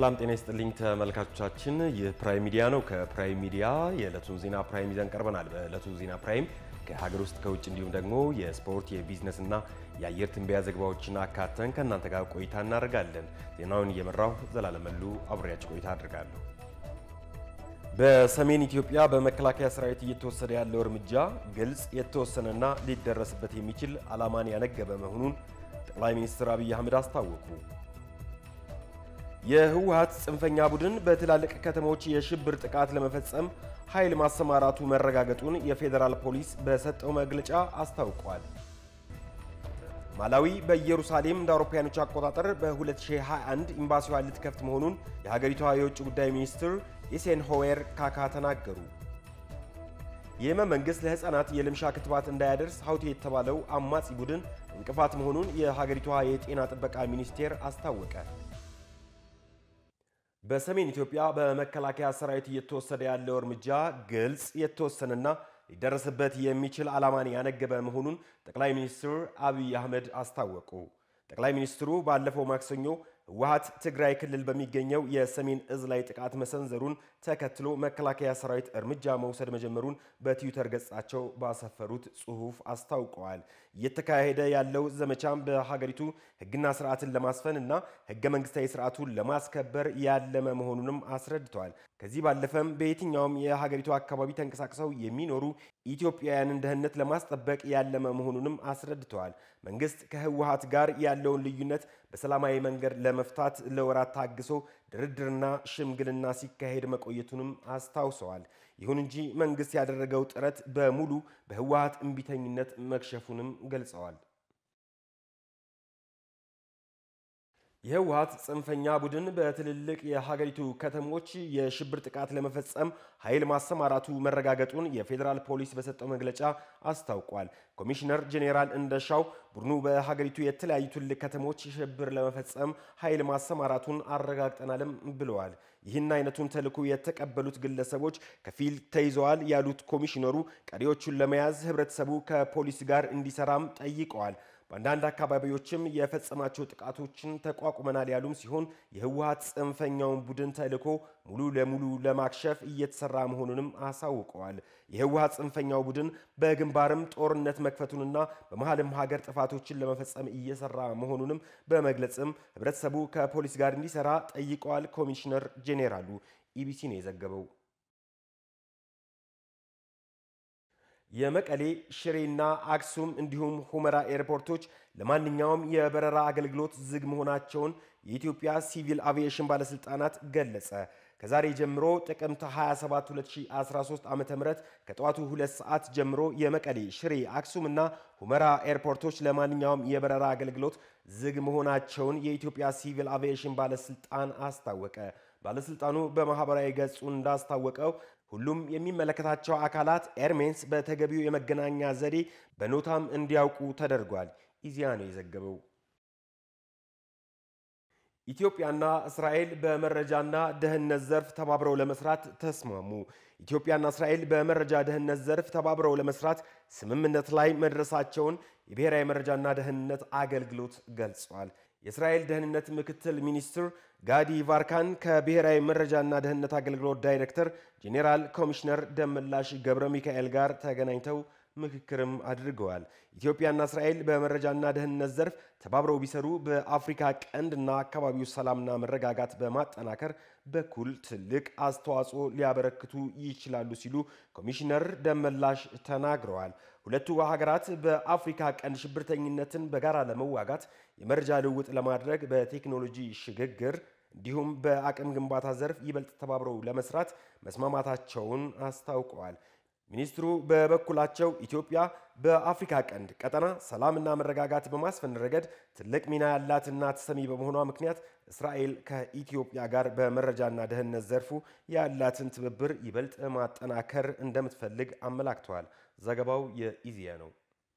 ሰላም ጤና ይስጥልኝ ተመልካቾቻችን፣ ይህ ፕራይም ሚዲያ ነው። ከፕራይም ሚዲያ የዕለቱን ዜና ፕራይም ይዘን ቀርበናል። በዕለቱ ዜና ፕራይም ከሀገር ውስጥ ከውጭ እንዲሁም ደግሞ የስፖርት የቢዝነስ እና የአየር ትንበያ ዘገባዎችን አካተን ከእናንተ ጋር ቆይታ እናደርጋለን። ዜናውን እየመራሁ ዘላለመሉ አብሬያችሁ ቆይታ አድርጋለሁ። በሰሜን ኢትዮጵያ በመከላከያ ሰራዊት እየተወሰደ ያለው እርምጃ ግልጽ የተወሰነና ሊደረስበት የሚችል ዓላማን ያነገበ መሆኑን ጠቅላይ ሚኒስትር አብይ አህመድ አስታወቁ። የህወሓት ጽንፈኛ ቡድን በትላልቅ ከተሞች የሽብር ጥቃት ለመፈጸም ኃይል ማሰማራቱ መረጋገጡን የፌዴራል ፖሊስ በሰጠው መግለጫ አስታውቋል። ማላዊ በኢየሩሳሌም እንደ አውሮፓውያኖች አቆጣጠር በ2021 ኤምባሲዋን ልትከፍት መሆኑን የሀገሪቷ የውጭ ጉዳይ ሚኒስትር ኢሴንሆዌር ካካ ተናገሩ። የየመን መንግሥት ለሕፃናት የልምሻ ክትባት እንዳያደርስ ሀውቲ የተባለው አማጺ ቡድን እንቅፋት መሆኑን የሀገሪቷ የጤና ጥበቃ ሚኒስቴር አስታወቀ። በሰሜን ኢትዮጵያ በመከላከያ ሰራዊት እየተወሰደ ያለው እርምጃ ግልጽ የተወሰነና ሊደረስበት የሚችል ዓላማን ያነገበ መሆኑን ጠቅላይ ሚኒስትር አብይ አህመድ አስታወቁ። ጠቅላይ ሚኒስትሩ ባለፈው ማክሰኞ ህወሓት ትግራይ ክልል በሚገኘው የሰሜን እዝ ላይ ጥቃት መሰንዘሩን ተከትሎ መከላከያ ሰራዊት እርምጃ መውሰድ መጀመሩን በትዊተር ገጻቸው ባሰፈሩት ጽሑፍ አስታውቀዋል። እየተካሄደ ያለው ዘመቻም በሀገሪቱ ህግና ስርዓትን ለማስፈን እና ህገ መንግስታዊ ስርዓቱን ለማስከበር ያለመ መሆኑንም አስረድተዋል። ከዚህ ባለፈም በየትኛውም የሀገሪቱ አካባቢ ተንቀሳቅሰው የሚኖሩ ኢትዮጵያውያንን ደህንነት ለማስጠበቅ ያለመ መሆኑንም አስረድተዋል። መንግስት ከህወሓት ጋር ያለውን ልዩነት በሰላማዊ መንገድ ለመፍታት ለወራት ታግሶ ድርድርና ሽምግልና ሲካሄድ መቆየቱንም አስታውሰዋል። ይሁን እንጂ መንግስት ያደረገው ጥረት በሙሉ በህወሓት እምቢተኝነት መክሸፉንም ገልጸዋል። የህወሓት ጽንፈኛ ቡድን በትልልቅ የሀገሪቱ ከተሞች የሽብር ጥቃት ለመፈጸም ኃይል ማሰማራቱ መረጋገጡን የፌዴራል ፖሊስ በሰጠው መግለጫ አስታውቋል። ኮሚሽነር ጄኔራል እንደሻው ቡድኑ በሀገሪቱ የተለያዩ ትልልቅ ከተሞች ሽብር ለመፈጸም ኃይል ማሰማራቱን አረጋግጠናልም ብለዋል። ይህን አይነቱን ተልዕኮ የተቀበሉት ግለሰቦች ከፊል ተይዘዋል ያሉት ኮሚሽነሩ ቀሪዎቹን ለመያዝ ህብረተሰቡ ከፖሊስ ጋር እንዲሰራም ጠይቀዋል። በአንዳንድ አካባቢዎችም የፈጸማቸው ጥቃቶችን ተቋቁመናል ያሉም ሲሆን የህወሓት ጽንፈኛውን ቡድን ተልዕኮ ሙሉ ለሙሉ ለማክሸፍ እየተሰራ መሆኑንም አሳውቀዋል። የህወሓት ጽንፈኛው ቡድን በግንባርም ጦርነት መክፈቱንና በመሀልም ሀገር ጥፋቶችን ለመፈጸም እየሰራ መሆኑንም በመግለጽም ህብረተሰቡ ከፖሊስ ጋር እንዲሰራ ጠይቀዋል። ኮሚሽነር ጄኔራሉ ኢቢሲ ነው የዘገበው። የመቀሌ ሽሬና አክሱም እንዲሁም ሁመራ ኤርፖርቶች ለማንኛውም የበረራ አገልግሎት ዝግ መሆናቸውን የኢትዮጵያ ሲቪል አቪዬሽን ባለስልጣናት ገለጸ። ከዛሬ ጀምሮ ጥቅምት 27 2013 ዓ.ም ከጠዋቱ 2 ሰዓት ጀምሮ የመቀሌ ሽሬ፣ አክሱም እና ሁመራ ኤርፖርቶች ለማንኛውም የበረራ አገልግሎት ዝግ መሆናቸውን የኢትዮጵያ ሲቪል አቪዬሽን ባለስልጣን አስታወቀ። ባለስልጣኑ በማህበራዊ ገጹ እንዳስታወቀው ሁሉም የሚመለከታቸው አካላት ኤርሜንስ በተገቢው የመገናኛ ዘዴ በኖታም እንዲያውቁ ተደርጓል። ኢዜአ ነው የዘገበው። ኢትዮጵያና እስራኤል በመረጃና ደህንነት ዘርፍ ተባብረው ለመስራት ተስማሙ። ኢትዮጵያና እስራኤል በመረጃ ደህንነት ዘርፍ ተባብረው ለመስራት ስምምነት ላይ መድረሳቸውን የብሔራዊ መረጃና ደህንነት አገልግሎት ገልጿል። የእስራኤል ደህንነት ምክትል ሚኒስትር ጋዲ ቫርካን ከብሔራዊ መረጃና ደህንነት አገልግሎት ዳይሬክተር ጄኔራል ኮሚሽነር ደመላሽ ገብረ ሚካኤል ጋር ተገናኝተው ምክክርም አድርገዋል። ኢትዮጵያና እስራኤል በመረጃና ደህንነት ዘርፍ ተባብረው ቢሰሩ በአፍሪካ ቀንድና አካባቢው ሰላምና መረጋጋት በማጠናከር በኩል ትልቅ አስተዋጽኦ ሊያበረክቱ ይችላሉ ሲሉ ኮሚሽነር ደመላሽ ተናግረዋል። ሁለቱ ሀገራት በአፍሪካ ቀንድ ሽብርተኝነትን በጋራ ለመዋጋት የመረጃ ልውውጥ ለማድረግ በቴክኖሎጂ ሽግግር እንዲሁም በአቅም ግንባታ ዘርፍ ይበልጥ ተባብረው ለመስራት መስማማታቸውን አስታውቀዋል። ሚኒስትሩ በበኩላቸው ኢትዮጵያ በአፍሪካ ቀንድ ቀጠና ሰላምና መረጋጋት በማስፈን ረገድ ትልቅ ሚና ያላትና ተሰሚ በመሆኗ ምክንያት እስራኤል ከኢትዮጵያ ጋር በመረጃና ደህንነት ዘርፉ ያላትን ትብብር ይበልጥ ማጠናከር እንደምትፈልግ አመላክተዋል። ዘገባው የኢዜአ ነው።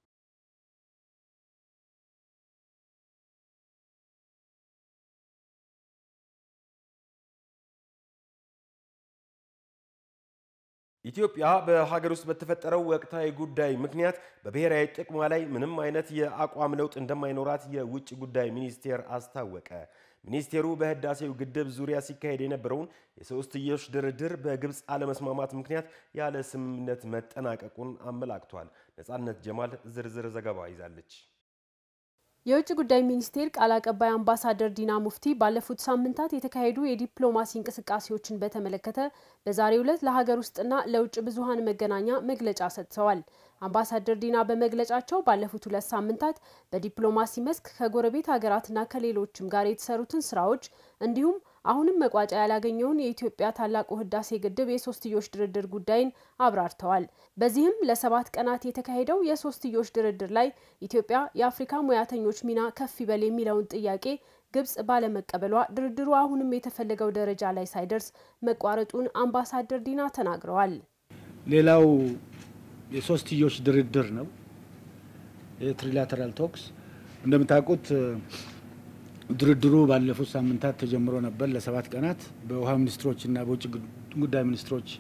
ኢትዮጵያ በሀገር ውስጥ በተፈጠረው ወቅታዊ ጉዳይ ምክንያት በብሔራዊ ጥቅሟ ላይ ምንም አይነት የአቋም ለውጥ እንደማይኖራት የውጭ ጉዳይ ሚኒስቴር አስታወቀ። ሚኒስቴሩ በህዳሴው ግድብ ዙሪያ ሲካሄድ የነበረውን የሶስትዮሽ ድርድር በግብፅ አለመስማማት ምክንያት ያለ ስምምነት መጠናቀቁን አመላክቷል። ነጻነት ጀማል ዝርዝር ዘገባ ይዛለች። የውጭ ጉዳይ ሚኒስቴር ቃል አቀባይ አምባሳደር ዲና ሙፍቲ ባለፉት ሳምንታት የተካሄዱ የዲፕሎማሲ እንቅስቃሴዎችን በተመለከተ በዛሬው ዕለት ለሀገር ውስጥና ለውጭ ብዙሀን መገናኛ መግለጫ ሰጥተዋል። አምባሳደር ዲና በመግለጫቸው ባለፉት ሁለት ሳምንታት በዲፕሎማሲ መስክ ከጎረቤት ሀገራትና ከሌሎችም ጋር የተሰሩትን ስራዎች እንዲሁም አሁንም መቋጫ ያላገኘውን የኢትዮጵያ ታላቁ ህዳሴ ግድብ የሶስትዮሽ ድርድር ጉዳይን አብራርተዋል። በዚህም ለሰባት ቀናት የተካሄደው የሶስትዮሽ ድርድር ላይ ኢትዮጵያ የአፍሪካ ሙያተኞች ሚና ከፍ ይበል የሚለውን ጥያቄ ግብጽ ባለመቀበሏ ድርድሩ አሁንም የተፈለገው ደረጃ ላይ ሳይደርስ መቋረጡን አምባሳደር ዲና ተናግረዋል። ሌላው የሶስትዮሽ ድርድር ነው። የትሪላተራል ቶክስ እንደምታውቁት ድርድሩ ባለፉት ሳምንታት ተጀምሮ ነበር ለሰባት ቀናት በውሃ ሚኒስትሮች እና በውጭ ጉዳይ ሚኒስትሮች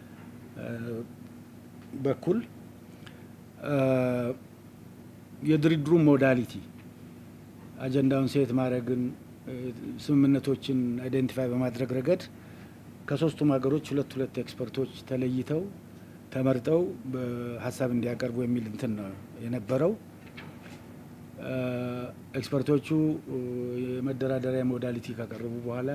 በኩል የድርድሩ ሞዳሊቲ አጀንዳውን ሴት ማድረግን ስምምነቶችን አይደንቲፋይ በማድረግ ረገድ ከሶስቱም ሀገሮች ሁለት ሁለት ኤክስፐርቶች ተለይተው ተመርጠው በሀሳብ እንዲያቀርቡ የሚል እንትን ነው የነበረው። ኤክስፐርቶቹ የመደራደሪያ ሞዳሊቲ ካቀረቡ በኋላ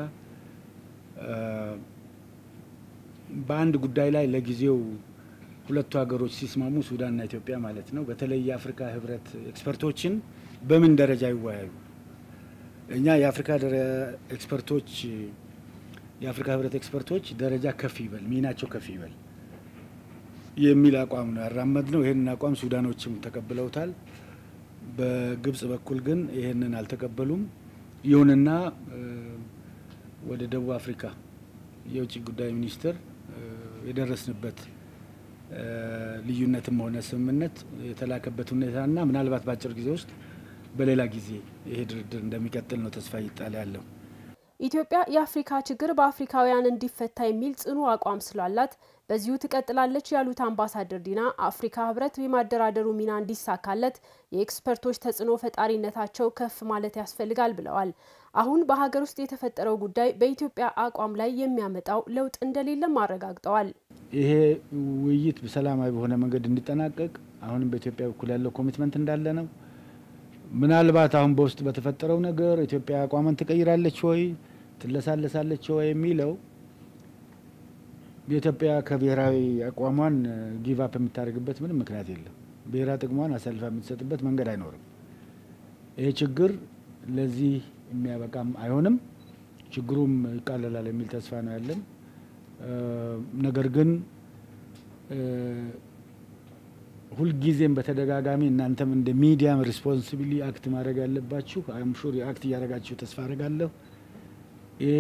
በአንድ ጉዳይ ላይ ለጊዜው ሁለቱ ሀገሮች ሲስማሙ ሱዳንና ኢትዮጵያ ማለት ነው፣ በተለይ የአፍሪካ ህብረት ኤክስፐርቶችን በምን ደረጃ ይወያዩ፣ እኛ የአፍሪካ ኤክስፐርቶች የአፍሪካ ህብረት ኤክስፐርቶች ደረጃ ከፍ ይበል፣ ሚናቸው ከፍ ይበል የሚል አቋም ነው ያራመድ ነው። ይህንን አቋም ሱዳኖችም ተቀብለውታል። በግብጽ በኩል ግን ይህንን አልተቀበሉም። ይሁንና ወደ ደቡብ አፍሪካ የውጭ ጉዳይ ሚኒስትር የደረስንበት ልዩነትም ሆነ ስምምነት የተላከበት ሁኔታና ምናልባት በአጭር ጊዜ ውስጥ በሌላ ጊዜ ይሄ ድርድር እንደሚቀጥል ነው ተስፋ ይጣል ያለው። ኢትዮጵያ የአፍሪካ ችግር በአፍሪካውያን እንዲፈታ የሚል ጽኑ አቋም ስላላት በዚሁ ትቀጥላለች ያሉት አምባሳደር ዲና አፍሪካ ህብረት የማደራደሩ ሚና እንዲሳካለት የኤክስፐርቶች ተጽዕኖ ፈጣሪነታቸው ከፍ ማለት ያስፈልጋል ብለዋል። አሁን በሀገር ውስጥ የተፈጠረው ጉዳይ በኢትዮጵያ አቋም ላይ የሚያመጣው ለውጥ እንደሌለም አረጋግጠዋል። ይሄ ውይይት በሰላማዊ በሆነ መንገድ እንዲጠናቀቅ አሁንም በኢትዮጵያ በኩል ያለው ኮሚትመንት እንዳለ ነው። ምናልባት አሁን በውስጥ በተፈጠረው ነገር ኢትዮጵያ አቋሟን ትቀይራለች ወይ ትለሳለሳለች ወይ የሚለው የኢትዮጵያ ከብሔራዊ አቋሟን ጊቭ አፕ የምታደርግበት ምንም ምክንያት የለም። ብሔራዊ ጥቅሟን አሳልፋ የምትሰጥበት መንገድ አይኖርም። ይሄ ችግር ለዚህ የሚያበቃም አይሆንም። ችግሩም ይቃለላል የሚል ተስፋ ነው ያለን። ነገር ግን ሁልጊዜም በተደጋጋሚ እናንተም እንደ ሚዲያም ሪስፖንሲቢሊ አክት ማድረግ ያለባችሁ አይም ሹር አክት እያደረጋችሁ ተስፋ አድርጋለሁ። ይሄ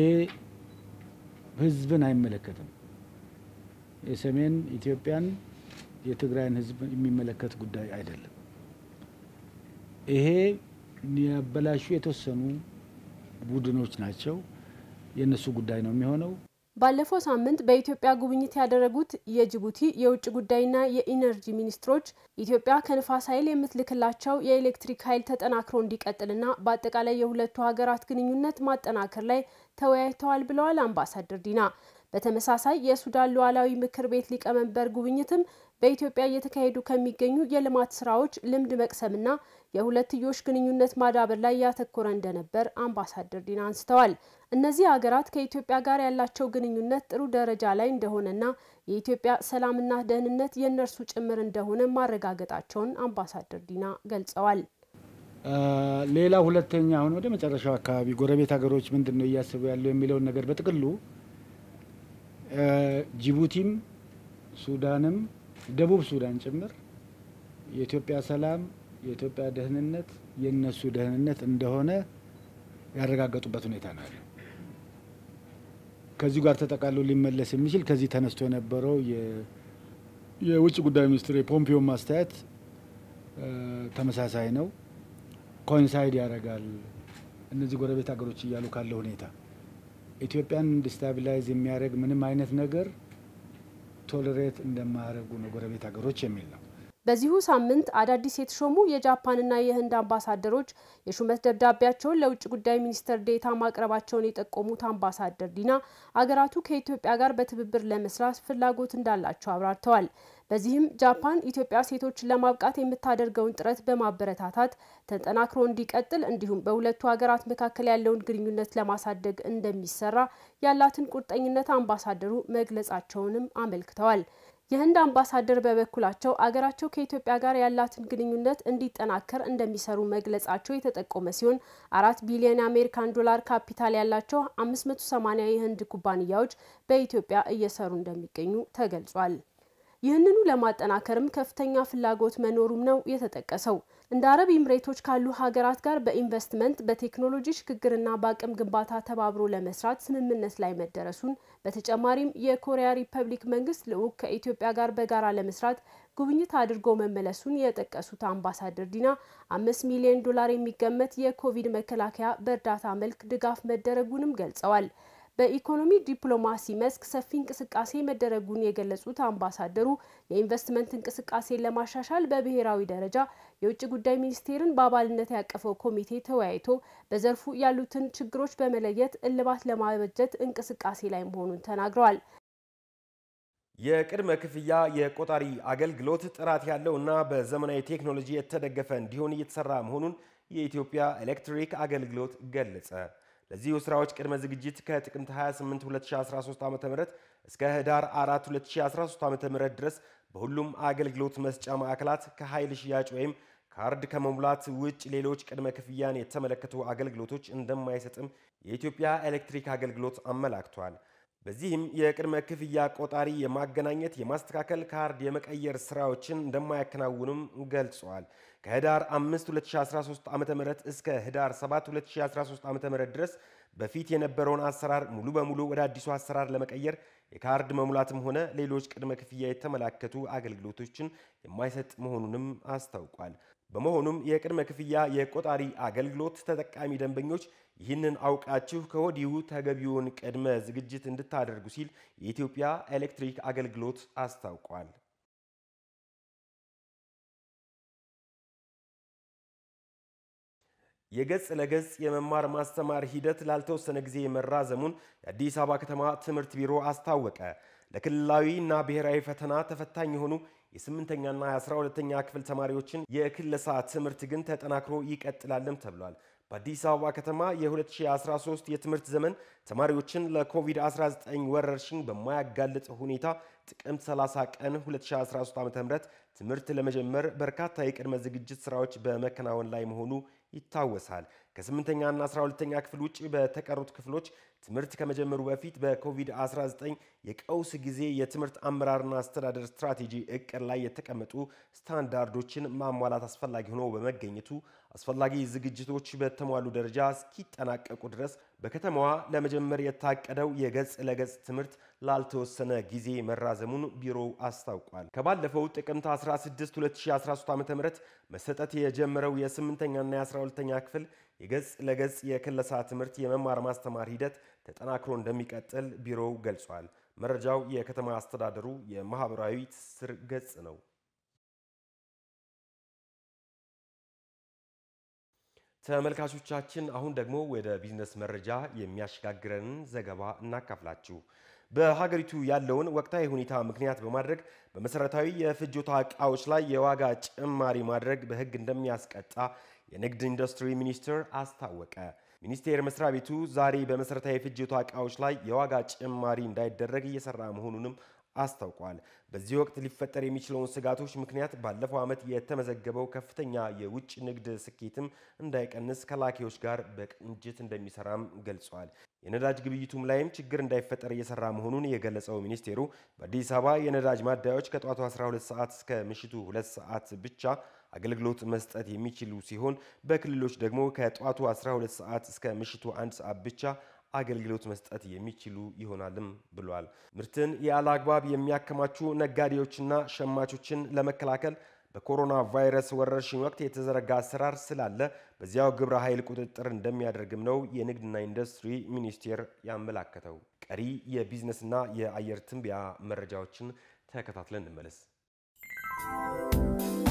ህዝብን አይመለከትም። የሰሜን ኢትዮጵያን የትግራይን ህዝብ የሚመለከት ጉዳይ አይደለም። ይሄ ያበላሹ የተወሰኑ ቡድኖች ናቸው። የእነሱ ጉዳይ ነው የሚሆነው። ባለፈው ሳምንት በኢትዮጵያ ጉብኝት ያደረጉት የጅቡቲ የውጭ ጉዳይና የኢነርጂ ሚኒስትሮች ኢትዮጵያ ከንፋስ ኃይል የምትልክላቸው የኤሌክትሪክ ኃይል ተጠናክሮ እንዲቀጥልና በአጠቃላይ የሁለቱ ሀገራት ግንኙነት ማጠናከር ላይ ተወያይተዋል ብለዋል አምባሳደር ዲና። በተመሳሳይ የሱዳን ሉዓላዊ ምክር ቤት ሊቀመንበር ጉብኝትም በኢትዮጵያ እየተካሄዱ ከሚገኙ የልማት ስራዎች ልምድ መቅሰምና የሁለትዮሽ ግንኙነት ማዳበር ላይ ያተኮረ እንደነበር አምባሳደር ዲና አንስተዋል። እነዚህ ሀገራት ከኢትዮጵያ ጋር ያላቸው ግንኙነት ጥሩ ደረጃ ላይ እንደሆነና የኢትዮጵያ ሰላምና ደህንነት የእነርሱ ጭምር እንደሆነ ማረጋገጣቸውን አምባሳደር ዲና ገልጸዋል። ሌላ ሁለተኛ አሁን ወደ መጨረሻው አካባቢ ጎረቤት ሀገሮች ምንድን ነው እያሰቡ ያለው የሚለውን ነገር በጥቅሉ ጅቡቲም ሱዳንም ደቡብ ሱዳን ጭምር የኢትዮጵያ ሰላም የኢትዮጵያ ደህንነት የእነሱ ደህንነት እንደሆነ ያረጋገጡበት ሁኔታ ነው ያለው። ከዚሁ ጋር ተጠቃሎ ሊመለስ የሚችል ከዚህ ተነስቶ የነበረው የውጭ ጉዳይ ሚኒስትር የፖምፒዮ ማስተያየት ተመሳሳይ ነው። ኮንሳይድ ያደርጋል። እነዚህ ጎረቤት ሀገሮች እያሉ ካለው ሁኔታ ኢትዮጵያን ዲስታቢላይዝ የሚያደርግ ምንም አይነት ነገር ቶለሬት እንደማያደርጉ ነው ጎረቤት ሀገሮች የሚል ነው። በዚሁ ሳምንት አዳዲስ የተሾሙ የጃፓንና የህንድ አምባሳደሮች የሹመት ደብዳቤያቸውን ለውጭ ጉዳይ ሚኒስትር ዴኤታ ማቅረባቸውን የጠቆሙት አምባሳደር ዲና አገራቱ ከኢትዮጵያ ጋር በትብብር ለመስራት ፍላጎት እንዳላቸው አብራርተዋል። በዚህም ጃፓን ኢትዮጵያ ሴቶችን ለማብቃት የምታደርገውን ጥረት በማበረታታት ተጠናክሮ እንዲቀጥል እንዲሁም በሁለቱ ሀገራት መካከል ያለውን ግንኙነት ለማሳደግ እንደሚሰራ ያላትን ቁርጠኝነት አምባሳደሩ መግለጻቸውንም አመልክተዋል። የህንድ አምባሳደር በበኩላቸው አገራቸው ከኢትዮጵያ ጋር ያላትን ግንኙነት እንዲጠናከር እንደሚሰሩ መግለጻቸው የተጠቆመ ሲሆን አራት ቢሊዮን የአሜሪካን ዶላር ካፒታል ያላቸው 580 የህንድ ኩባንያዎች በኢትዮጵያ እየሰሩ እንደሚገኙ ተገልጿል። ይህንኑ ለማጠናከርም ከፍተኛ ፍላጎት መኖሩም ነው የተጠቀሰው። እንደ አረብ ኢምሬቶች ካሉ ሀገራት ጋር በኢንቨስትመንት በቴክኖሎጂ ሽግግርና በአቅም ግንባታ ተባብሮ ለመስራት ስምምነት ላይ መደረሱን በተጨማሪም የኮሪያ ሪፐብሊክ መንግስት ልዑክ ከኢትዮጵያ ጋር በጋራ ለመስራት ጉብኝት አድርጎ መመለሱን የጠቀሱት አምባሳደር ዲና አምስት ሚሊዮን ዶላር የሚገመት የኮቪድ መከላከያ በእርዳታ መልክ ድጋፍ መደረጉንም ገልጸዋል። በኢኮኖሚ ዲፕሎማሲ መስክ ሰፊ እንቅስቃሴ መደረጉን የገለጹት አምባሳደሩ የኢንቨስትመንት እንቅስቃሴን ለማሻሻል በብሔራዊ ደረጃ የውጭ ጉዳይ ሚኒስቴርን በአባልነት ያቀፈው ኮሚቴ ተወያይቶ በዘርፉ ያሉትን ችግሮች በመለየት እልባት ለማበጀት እንቅስቃሴ ላይ መሆኑን ተናግረዋል። የቅድመ ክፍያ የቆጣሪ አገልግሎት ጥራት ያለው እና በዘመናዊ ቴክኖሎጂ የተደገፈ እንዲሆን እየተሰራ መሆኑን የኢትዮጵያ ኤሌክትሪክ አገልግሎት ገለጸ። ለዚሁ ስራዎች ቅድመ ዝግጅት ከጥቅምት 28 2013 ዓ.ም እስከ ህዳር 4 2013 ዓ.ም ድረስ በሁሉም አገልግሎት መስጫ ማዕከላት ከኃይል ሽያጭ ወይም ካርድ ከመሙላት ውጭ ሌሎች ቅድመ ክፍያን የተመለከቱ አገልግሎቶች እንደማይሰጥም የኢትዮጵያ ኤሌክትሪክ አገልግሎት አመላክቷል። በዚህም የቅድመ ክፍያ ቆጣሪ የማገናኘት፣ የማስተካከል፣ ካርድ የመቀየር ስራዎችን እንደማያከናውንም ገልጸዋል። ከህዳር 5 2013 ዓ.ም እስከ ህዳር 7 2013 ዓ.ም ድረስ በፊት የነበረውን አሰራር ሙሉ በሙሉ ወደ አዲሱ አሰራር ለመቀየር የካርድ መሙላትም ሆነ ሌሎች ቅድመ ክፍያ የተመላከቱ አገልግሎቶችን የማይሰጥ መሆኑንም አስታውቋል። በመሆኑም የቅድመ ክፍያ የቆጣሪ አገልግሎት ተጠቃሚ ደንበኞች ይህንን አውቃችሁ ከወዲሁ ተገቢውን ቅድመ ዝግጅት እንድታደርጉ ሲል የኢትዮጵያ ኤሌክትሪክ አገልግሎት አስታውቋል። የገጽ ለገጽ የመማር ማስተማር ሂደት ላልተወሰነ ጊዜ መራዘሙን የአዲስ አበባ ከተማ ትምህርት ቢሮ አስታወቀ። ለክልላዊ እና ብሔራዊ ፈተና ተፈታኝ የሆኑ የስምንተኛና የአስራ ሁለተኛ ክፍል ተማሪዎችን የክለሳ ትምህርት ግን ተጠናክሮ ይቀጥላልም ተብሏል። በአዲስ አበባ ከተማ የ2013 የትምህርት ዘመን ተማሪዎችን ለኮቪድ-19 ወረርሽኝ በማያጋልጥ ሁኔታ ጥቅምት 30 ቀን 2013 ዓ.ም ትምህርት ለመጀመር በርካታ የቅድመ ዝግጅት ስራዎች በመከናወን ላይ መሆኑ ይታወሳል። ከስምንተኛና 12ተኛ ክፍል ውጭ በተቀሩት ክፍሎች ትምህርት ከመጀመሩ በፊት በኮቪድ-19 የቀውስ ጊዜ የትምህርት አመራርና አስተዳደር ስትራቴጂ እቅድ ላይ የተቀመጡ ስታንዳርዶችን ማሟላት አስፈላጊ ሆኖ በመገኘቱ አስፈላጊ ዝግጅቶች በተሟሉ ደረጃ እስኪጠናቀቁ ድረስ በከተማዋ ለመጀመር የታቀደው የገጽ ለገጽ ትምህርት ላልተወሰነ ጊዜ መራዘሙን ቢሮው አስታውቋል። ከባለፈው ጥቅምት 16 2013 ዓ.ም መሰጠት የጀመረው የስምንተኛና የ12ተኛ ክፍል የገጽ ለገጽ የክለሳ ትምህርት የመማር ማስተማር ሂደት ተጠናክሮ እንደሚቀጥል ቢሮው ገልጿል። መረጃው የከተማ አስተዳደሩ የማህበራዊ ትስስር ገጽ ነው። ተመልካቾቻችን አሁን ደግሞ ወደ ቢዝነስ መረጃ የሚያሸጋግረንን ዘገባ እናካፍላችሁ። በሀገሪቱ ያለውን ወቅታዊ ሁኔታ ምክንያት በማድረግ በመሰረታዊ የፍጆታ ዕቃዎች ላይ የዋጋ ጭማሪ ማድረግ በሕግ እንደሚያስቀጣ የንግድ ኢንዱስትሪ ሚኒስቴር አስታወቀ። ሚኒስቴር መስሪያ ቤቱ ዛሬ በመሰረታዊ የፍጆታ ዕቃዎች ላይ የዋጋ ጭማሪ እንዳይደረግ እየሰራ መሆኑንም አስታውቋል። በዚህ ወቅት ሊፈጠር የሚችለውን ስጋቶች ምክንያት ባለፈው ዓመት የተመዘገበው ከፍተኛ የውጭ ንግድ ስኬትም እንዳይቀንስ ከላኪዎች ጋር በቅንጅት እንደሚሰራም ገልጿል። የነዳጅ ግብይቱም ላይም ችግር እንዳይፈጠር እየሰራ መሆኑን የገለጸው ሚኒስቴሩ በአዲስ አበባ የነዳጅ ማደያዎች ከጠዋቱ 12 ሰዓት እስከ ምሽቱ 2 ሰዓት ብቻ አገልግሎት መስጠት የሚችሉ ሲሆን በክልሎች ደግሞ ከጠዋቱ 12 ሰዓት እስከ ምሽቱ 1 ሰዓት ብቻ አገልግሎት መስጠት የሚችሉ ይሆናልም ብሏል። ምርትን ያለ አግባብ የሚያከማቹ ነጋዴዎችና ሸማቾችን ለመከላከል በኮሮና ቫይረስ ወረርሽኝ ወቅት የተዘረጋ አሰራር ስላለ በዚያው ግብረ ኃይል ቁጥጥር እንደሚያደርግም ነው የንግድና ኢንዱስትሪ ሚኒስቴር ያመላከተው። ቀሪ የቢዝነስና የአየር ትንበያ መረጃዎችን ተከታትለን እንመለስ።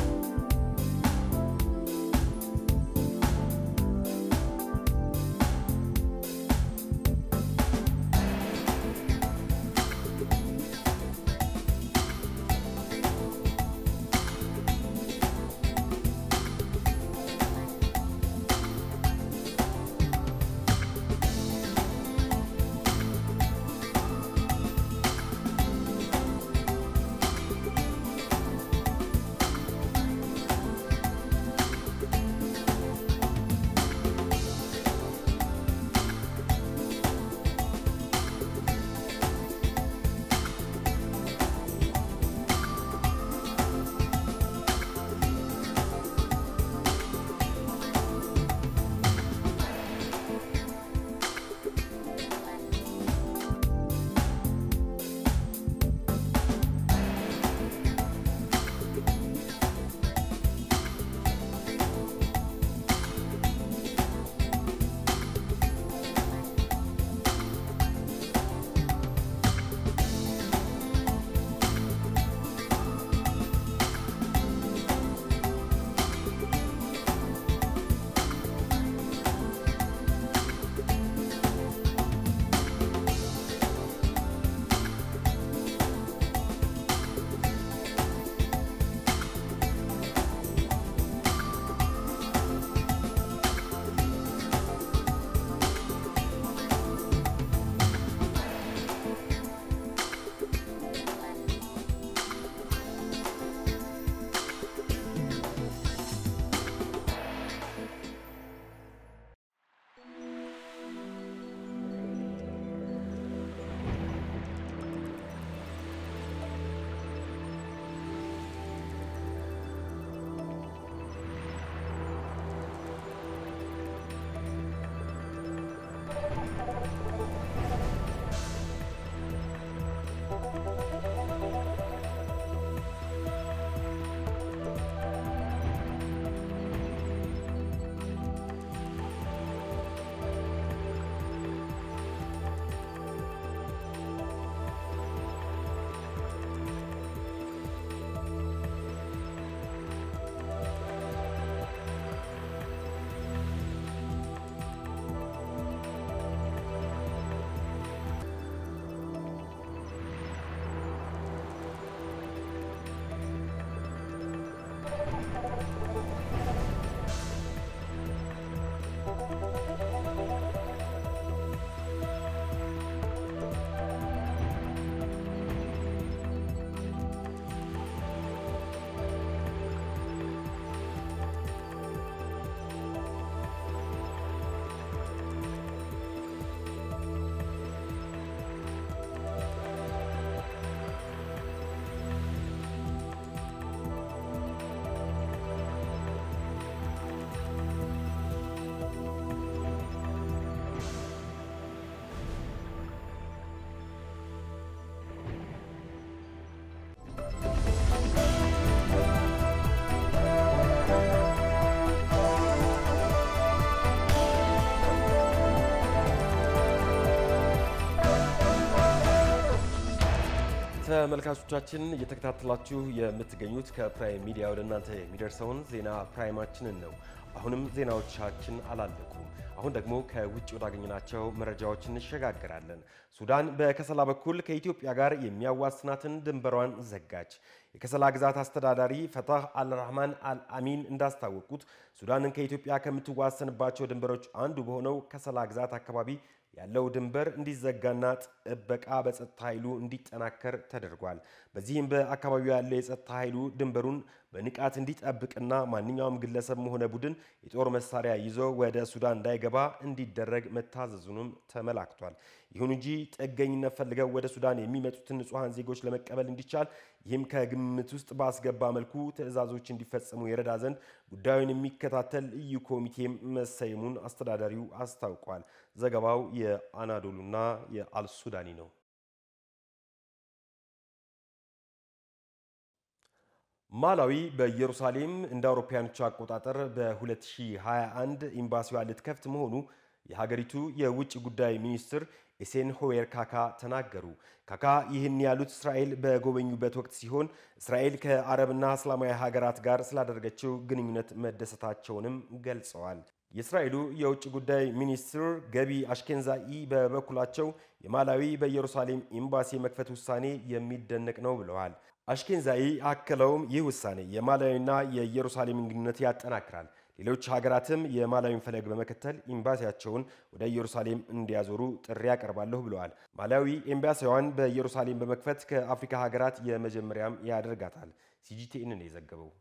ተመልካቾቻችን እየተከታተላችሁ የምትገኙት ከፕራይም ሚዲያ ወደ እናንተ የሚደርሰውን ዜና ፕራይማችንን ነው። አሁንም ዜናዎቻችን አላለቁም። አሁን ደግሞ ከውጭ ወዳገኘናቸው መረጃዎች እንሸጋግራለን። ሱዳን በከሰላ በኩል ከኢትዮጵያ ጋር የሚያዋስናትን ድንበሯን ዘጋች። የከሰላ ግዛት አስተዳዳሪ ፈታህ አልራህማን አልአሚን እንዳስታወቁት ሱዳንን ከኢትዮጵያ ከምትዋሰንባቸው ድንበሮች አንዱ በሆነው ከሰላ ግዛት አካባቢ ያለው ድንበር እንዲዘጋና ጥበቃ በጸጥታ ኃይሉ እንዲጠናከር ተደርጓል። በዚህም በአካባቢው ያለው የጸጥታ ኃይሉ ድንበሩን በንቃት እንዲጠብቅና ማንኛውም ግለሰብም ሆነ ቡድን የጦር መሳሪያ ይዞ ወደ ሱዳን እንዳይገባ እንዲደረግ መታዘዙንም ተመላክቷል። ይሁን እንጂ ጥገኝነት ፈልገው ወደ ሱዳን የሚመጡትን ንጹሐን ዜጎች ለመቀበል እንዲቻል ይህም ከግምት ውስጥ ባስገባ መልኩ ትዕዛዞች እንዲፈጸሙ የረዳ ዘንድ ጉዳዩን የሚከታተል ልዩ ኮሚቴም መሰየሙን አስተዳዳሪው አስታውቋል። ዘገባው የአናዶሉና የአልሱዳኒ ነው። ማላዊ በኢየሩሳሌም እንደ አውሮፓውያኖቹ አቆጣጠር በ2021 ኤምባሲዋ ልትከፍት መሆኑ የሀገሪቱ የውጭ ጉዳይ ሚኒስትር ኤሴን ሆዌር ካካ ተናገሩ። ካካ ይህን ያሉት እስራኤል በጎበኙበት ወቅት ሲሆን እስራኤል ከአረብና እስላማዊ ሀገራት ጋር ስላደረገችው ግንኙነት መደሰታቸውንም ገልጸዋል። የእስራኤሉ የውጭ ጉዳይ ሚኒስትር ገቢ አሽኬንዛኢ በበኩላቸው የማላዊ በኢየሩሳሌም ኤምባሲ የመክፈት ውሳኔ የሚደነቅ ነው ብለዋል። አሽኬንዛኢ አክለውም ይህ ውሳኔ የማላዊና የኢየሩሳሌምን ግንኙነት ያጠናክራል፣ ሌሎች ሀገራትም የማላዊን ፈለግ በመከተል ኤምባሲያቸውን ወደ ኢየሩሳሌም እንዲያዞሩ ጥሪ ያቀርባለሁ ብለዋል። ማላዊ ኤምባሲዋን በኢየሩሳሌም በመክፈት ከአፍሪካ ሀገራት የመጀመሪያም ያደርጋታል። ሲጂቲኤን ነው የዘገበው።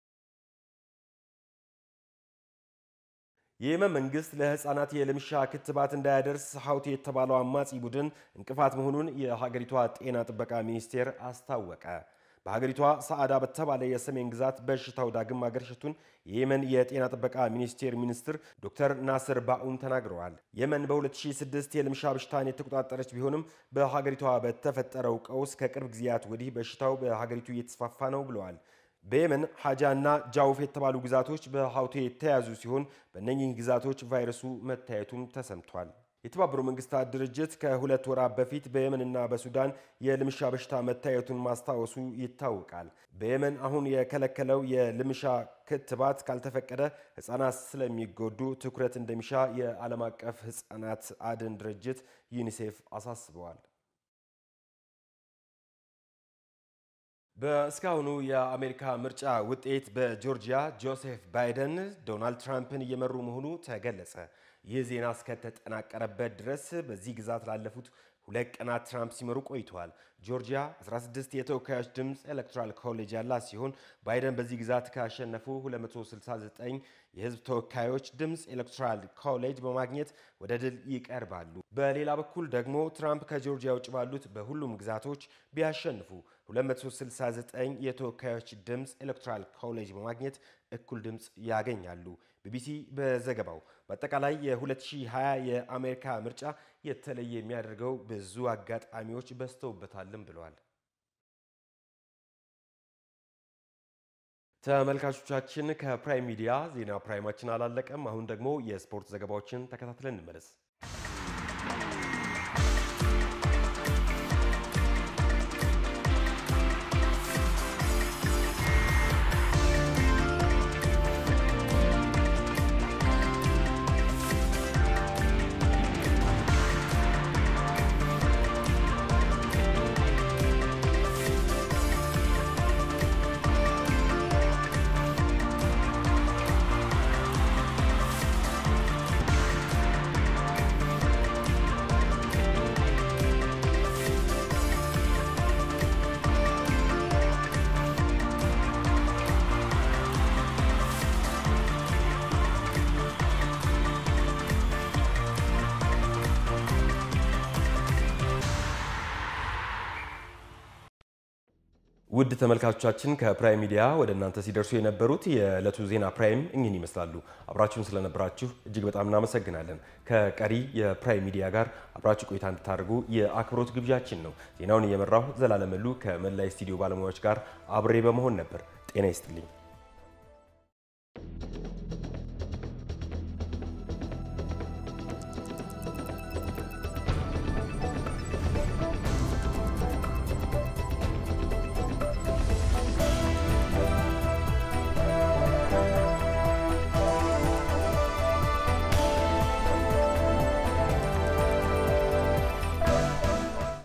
የየመን መንግስት ለህፃናት የልምሻ ክትባት እንዳያደርስ ሀውቲ የተባለው አማጺ ቡድን እንቅፋት መሆኑን የሀገሪቷ ጤና ጥበቃ ሚኒስቴር አስታወቀ። በሀገሪቷ ሰዓዳ በተባለ የሰሜን ግዛት በሽታው ዳግም ማገርሸቱን የየመን የጤና ጥበቃ ሚኒስቴር ሚኒስትር ዶክተር ናስር ባኡን ተናግረዋል። የመን በ2006 የልምሻ በሽታን የተቆጣጠረች ቢሆንም በሀገሪቷ በተፈጠረው ቀውስ ከቅርብ ጊዜያት ወዲህ በሽታው በሀገሪቱ እየተስፋፋ ነው ብለዋል። በየመን ሀጃ እና ጃውፍ የተባሉ ግዛቶች በሀውቴ የተያዙ ሲሆን በእነኚህ ግዛቶች ቫይረሱ መታየቱም ተሰምቷል። የተባበሩት መንግስታት ድርጅት ከሁለት ወራት በፊት በየመንና በሱዳን የልምሻ በሽታ መታየቱን ማስታወሱ ይታወቃል። በየመን አሁን የከለከለው የልምሻ ክትባት ካልተፈቀደ ሕፃናት ስለሚጎዱ ትኩረት እንደሚሻ የዓለም አቀፍ ሕፃናት አድን ድርጅት ዩኒሴፍ አሳስበዋል። በእስካሁኑ የአሜሪካ ምርጫ ውጤት በጆርጂያ ጆሴፍ ባይደን ዶናልድ ትራምፕን እየመሩ መሆኑ ተገለጸ። ይህ ዜና እስከተጠናቀረበት ድረስ በዚህ ግዛት ላለፉት ሁለት ቀናት ትራምፕ ሲመሩ ቆይተዋል። ጆርጂያ 16 የተወካዮች ድምፅ ኤሌክቶራል ኮሌጅ ያላት ሲሆን ባይደን በዚህ ግዛት ካሸነፉ 269 የህዝብ ተወካዮች ድምፅ ኤሌክቶራል ኮሌጅ በማግኘት ወደ ድል ይቀርባሉ። በሌላ በኩል ደግሞ ትራምፕ ከጆርጂያ ውጭ ባሉት በሁሉም ግዛቶች ቢያሸንፉ 269 የተወካዮች ድምፅ ኤሌክቶራል ኮሌጅ በማግኘት እኩል ድምፅ ያገኛሉ። ቢቢሲ በዘገባው በአጠቃላይ የ2020 የአሜሪካ ምርጫ የተለየ የሚያደርገው ብዙ አጋጣሚዎች በዝተውበታልም ብለዋል። ተመልካቾቻችን ከፕራይም ሚዲያ ዜና ፕራይማችን አላለቀም። አሁን ደግሞ የስፖርት ዘገባዎችን ተከታትለን እንመለስ። ውድ ተመልካቾቻችን ከፕራይም ሚዲያ ወደ እናንተ ሲደርሱ የነበሩት የዕለቱ ዜና ፕራይም እኚህን ይመስላሉ። አብራችሁን ስለነበራችሁ እጅግ በጣም እናመሰግናለን። ከቀሪ የፕራይም ሚዲያ ጋር አብራችሁ ቆይታ እንድታደርጉ የአክብሮት ግብዣችን ነው። ዜናውን እየመራሁ ዘላለመሉ ከመላይ ስቱዲዮ ባለሙያዎች ጋር አብሬ በመሆን ነበር። ጤና ይስጥልኝ።